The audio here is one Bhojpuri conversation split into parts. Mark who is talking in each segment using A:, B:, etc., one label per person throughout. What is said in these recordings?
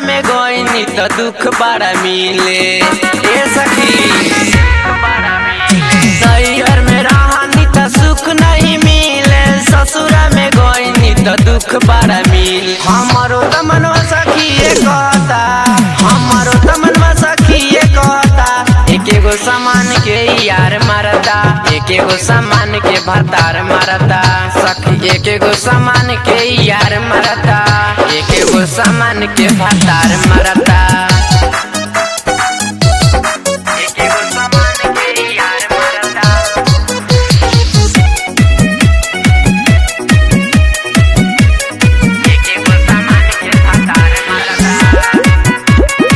A: में गईनी त दुख बड़ा मिले ए सखी नैहर में रहनी त सुख नहीं मिले ससुरा में गईनी त दुख बड़ा मिले हमारो त मनवा सखी ये कहता हमारो त मनवा सखी ये कहता एक एगो सामान के यार मारता एक एगो सामान के भतार मारता सखी एक एगो सामान के यार मारता एक एगो सामान के भतार मारता एक एगो सामान के यार मारता एक एगो सामान के भतार मारता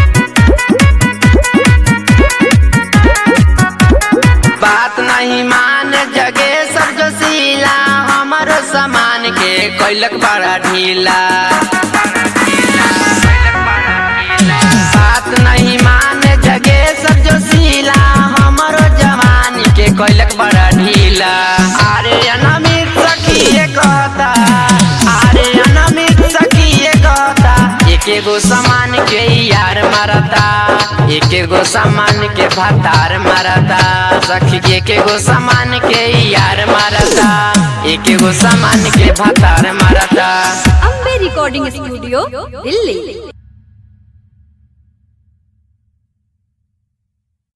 A: बात नहीं मान जगे सब जो सीला हमारो सामान के कैलक बड़ा ढीला बात नहीं मान जगे सब जो सीला हमारो जवान के कैलक बड़ा ढीला अरे अनामित सखी ये कहता अरे अनामित सखी ये कहता एक एगो सामान के यार मारता एक एगो सामान के भतार मारता सखी के एक एगो सामान के यार मारता एक एगो सामान के भतार मारता
B: अम्बे रिकॉर्डिंग स्टूडियो दिल्ली